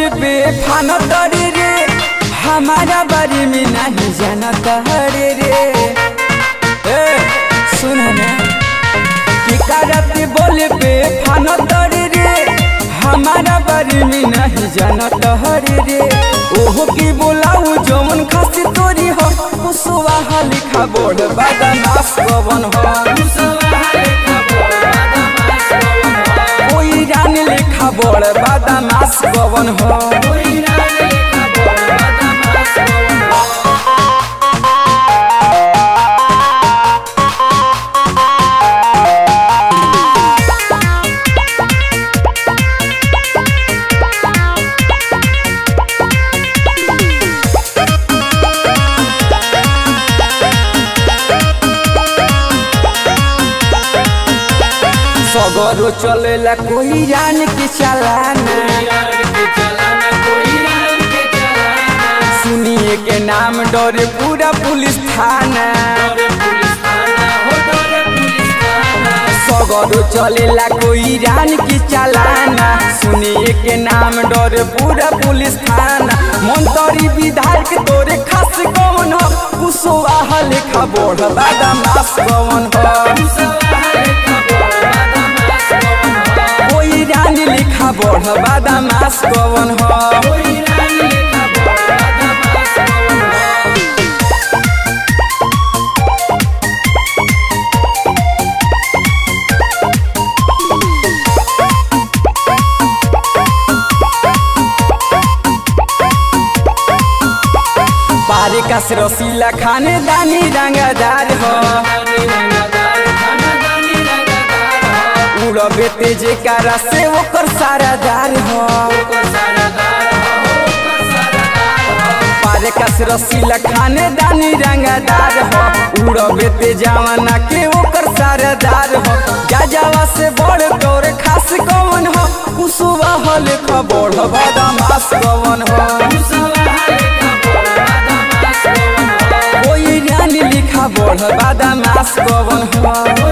पे फान तरे रे हमारा बारे में नहीं जानता हरे रे ए सुन ना की करते बोले पे फान तरे रे हमारा बारे में नहीं जानता हरे रे ओहो की बोलाऊ जौन खासी तोरी हो कुसुवा लिखा बोल बदमाश कवन हो कोई रान लिखा बोल बदमाश कवन हो सगरो चलेला कोई रान के चलाना सुनिए के नाम डरे पूरा पुलिस थाना सगरो चलेला कोई रान की चलाना सुनिए के नाम डरे पूरा पुलिस थाना मंत्री विधायक तोरे खास कौन हो कुशवाहा लेखा बोढ़ बदमाश कौन हो कोई रानी लिखा बढ़ बदमाश कौन हो बारे का रसीला खाने दानी रंगदार हो उड़बे तेजे कारा से ओकर सारा दार हो पारे का रसीला खाने दानी रंगदार हो उड़बे तेजावना के ओकर सारा दार हो जाजावा से बड़ तोर खास कौन हो कुसुवा हो लेख बड़ बदमाश कौन हो कोई रानी लिखा बड़ बदमाश कौन हो